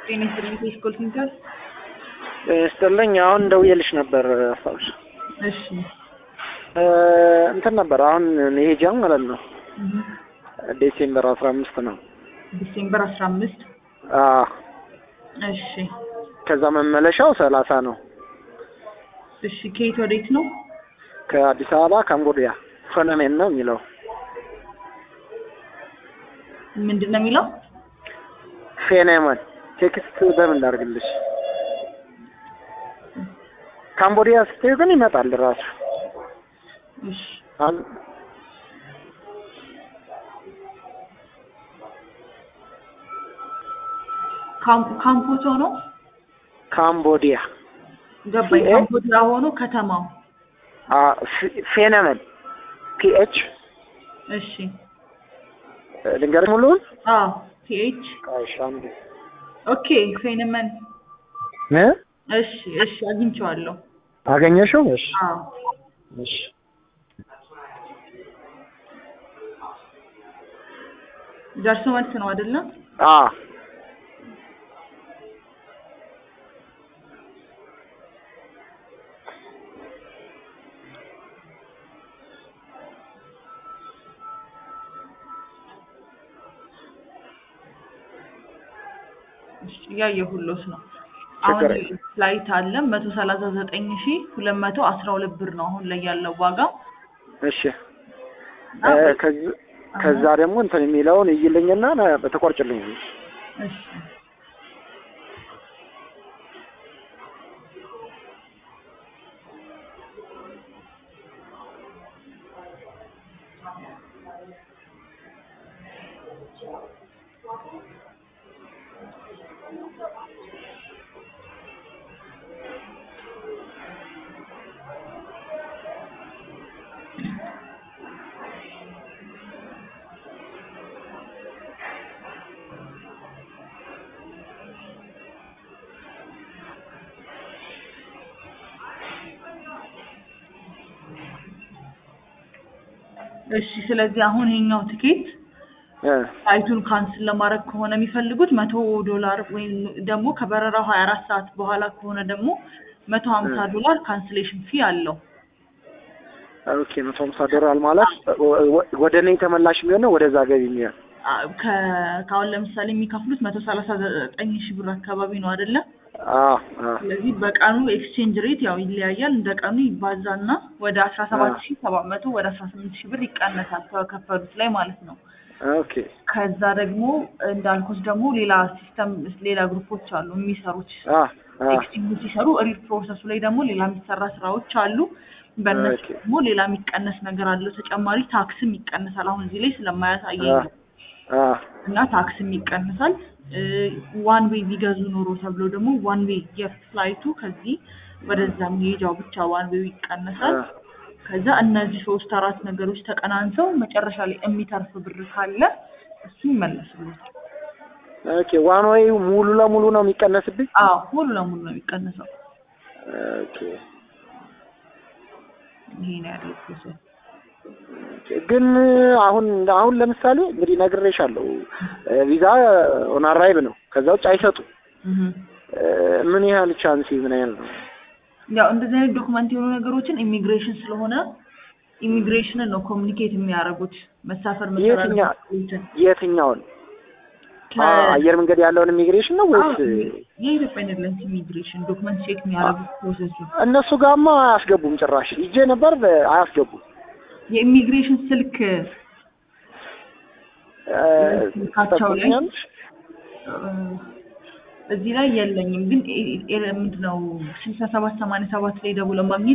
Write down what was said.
ጤና ይስጥልኝ ከስኮል ሴንተር። ስጥልኝ አሁን ደውዬልሽ ነበር አስታውሽ። እሺ እንትን ነበር አሁን መሄጃ ማለት ነው ዴሴምበር አስራ አምስት ነው። ዲሴምበር አስራ አምስት አዎ እሺ ከዛ መመለሻው ሰላሳ ነው። እሺ ከየት ወዴት ነው? ከአዲስ አበባ ካምቦዲያ ፎነሜን ነው የሚለው ምንድን ነው የሚለው? ፌኔመን ቴክስት በምን ላድርግልሽ? ካምቦዲያ ስትሄዱ ግን ይመጣል ራሱ እሺ አን- ካም- ካምፖቶ ነው ካምቦዲያ ገባኝ። ሲኤ? ካምፖዲያ ሆኖ ከተማው አ ፌ- ፌነመን ፒኤች እሺ ልንገርሽ ሙሉውን አዎ ቲኤች እሺ አንዴ ኦኬ ፌንመን እ እሺ እሺ አግኝቼዋለሁ። አገኘሽው? እሺ አዎ እሺ ደርሶ መልስ ነው አይደለም? አ እሺ እያየሁሎት ነው። አሁን ችግር የለም። ፍላይት አለ መቶ ሰላሳ ዘጠኝ ሺ ሁለት መቶ አስራ ሁለት ብር ነው አሁን ላይ ያለው ዋጋ። እሺ እ ከዚ ከዛ ደግሞ እንትን የሚለውን እይልኝና በተቆርጭልኝ እሺ እሺ ስለዚህ አሁን ይሄኛው ትኬት እ ሳይቱን ካንስል ለማድረግ ከሆነ የሚፈልጉት መቶ ዶላር ወይም ደግሞ ከበረራው ሀያ አራት ሰዓት በኋላ ከሆነ ደግሞ መቶ ሀምሳ ዶላር ካንስሌሽን ፊ አለው። ኦኬ መቶ ሀምሳ ዶላር ማለት ወ- ወ- ወደ እኔ ተመላሽ የሚሆነው ወደዛ ገቢ የሚሆን አ- ከ- ከአሁን ለምሳሌ የሚከፍሉት መቶ ሰላሳ ዘጠኝ ሺህ ብር አካባቢ ነው አይደለ? አ አ ስለዚህ በቀኑ ኤክስቼንጅ ሬት ያው ይለያያል። እንደ ቀኑ ይባዛና ወደ አስራ ሰባት ሺህ ሰባት መቶ ወደ አስራ ስምንት ሺህ ብር ይቀነሳል ከከፈሉት ላይ ማለት ነው። ኦኬ ከዛ ደግሞ እንዳልኩት ደግሞ ሌላ ሲስተም ሌላ ግሩፖች አሉ የሚሰሩት አ አ ኤክስቼንጅ ሲሰሩ ሪል ፕሮሰሱ ላይ ደግሞ ሌላ የሚሰራ ስራዎች አሉ። በእነሱ ኦኬ። ደግሞ ሌላ የሚቀነስ ነገር አለው። ተጨማሪ ታክስም ይቀነሳል። አሁን እዚህ ላይ ስለማያሳየኝ አ ነው። አ እና ታክስም ይቀንሳል። ዋን ዌይ ቢገዙ ኖሮ ተብሎ ደግሞ ዋን ዌይ የፍላይቱ ከዚህ ወደዛ መሄጃው ብቻ ዋን ዌይ ይቀነሳል። አ ከዛ እነዚህ ሶስት አራት ነገሮች ተቀናንሰው መጨረሻ ላይ የሚተርፍ ብር ካለ እሱ ይመለስሉታል። ኦኬ ዋን ወይ ሙሉ ለሙሉ ነው የሚቀነስብኝ? አዎ ሙሉ ለሙሉ ነው የሚቀነሰው። ኦኬ ይሄ ነው ያለው ፕሮሰስ። ግን አሁን አሁን ለምሳሌ እንግዲህ ነግሬሻለሁ ቪዛ ኦን አራይቭ ነው። ከዛ ውጭ አይሰጡም። እህ እ፣ ምን ያህል ቻንስ ምን ያህል ነው? ያው እንደዚህ አይነት ዶክመንት የሆኑ ነገሮችን ኢሚግሬሽን ስለሆነ ኢሚግሬሽንን ነው ኮሚኒኬት የሚያደርጉት መሳፈር የትኛ- መሰራትን የትኛውን አ- አየር መንገድ ያለውን ኢሚግሬሽን ነው ወይስ የኢትዮጵያ ኤርላይንስ ኢሚግሬሽን ዶክመንት ቼክ የሚያደርጉት ፕሮሰሱ እነሱ ጋማ አያስገቡም? ጭራሽ ይጄ ነበር አያስገቡም። የኢሚግሬሽን ስልክ እ፣ ስልካቸው ላይ ትጠቁሚኛለሽ? እ፣ እዚህ ላይ የለኝም፣ ግን ኤ- ኤ- ምንድነው ስልሳ ሰባት ሰማንያ ሰባት ላይ ደውለው ማግኘት